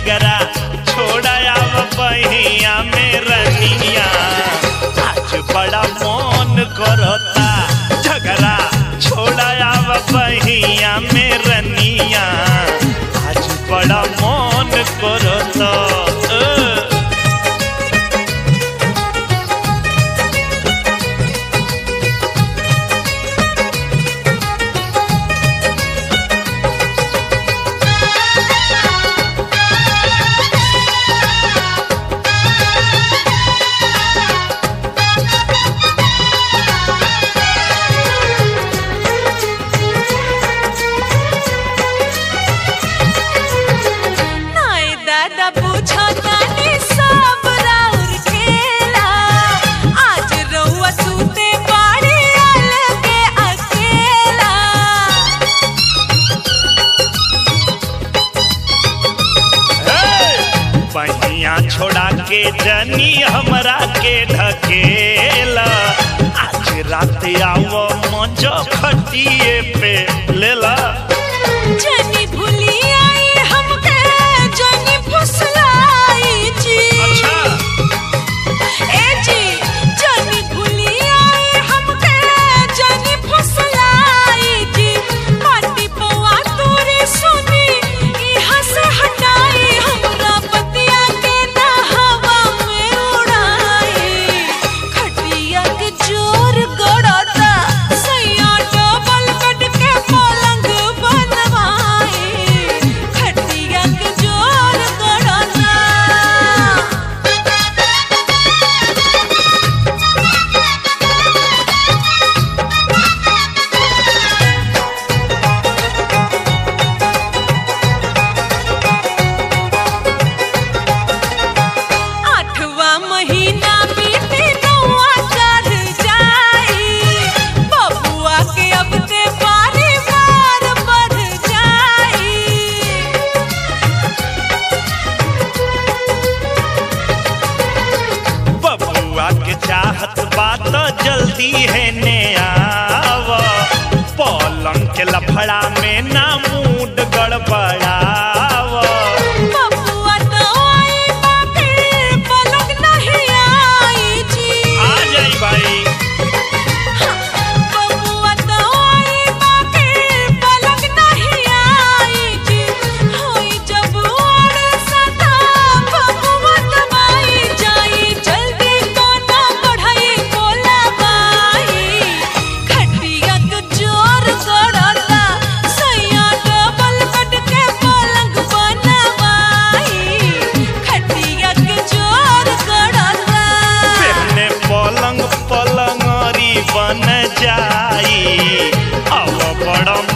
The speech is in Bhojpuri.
झगड़ा छोड़ाया बहिया में रनिया आज बड़ा मन करता झगड़ा छोड़ाया बहिया में रनिया आज बड़ा मन करता अ। नाय दादा पूछो तानी सब राउर खेला आज रउआ सूते बाड़ी अलगे अकेला बहिया छोड़ा के जनी हमरा के ढकेला आज रात आओ मजो खटिए पे लेला जनी भूली आई हमके जनी फुसलाई जी अच्छा ए जी जनी भूली आई हमके जनी फुसलाई जी माटी पवा तोरे सुनी इहाँ से हटाई हमरा बतिया के ना हवा में उड़ाई खटिया के जोर गड़ता सैया डबल कट के पलंग बनवाई खटिया के जोर गड़ता आठवा महीना बीते नौआ चढ़ जाई बबुआ के अब ते बारी बार बढ़ जाई बबुआ के चाहत बात जल्दी है ने आव पलंग के लफड़ा में ना मूड गड़बड़ाव बबुआ तो आई बाकी पलक नहीं आई जी आ जाई भाई बबुआ तो आई बाकी पलक नहीं आई जी होई जब और सदा बबुआ दबाई जाई जल्दी तो ना बढ़ाई बोला बाई खटिया के जोर गड़ता सैया डबल कट के पलंग बनवाई खटिया के जोर गड़ता पहने पलंग पलंगरी बन जाई अब बड़ा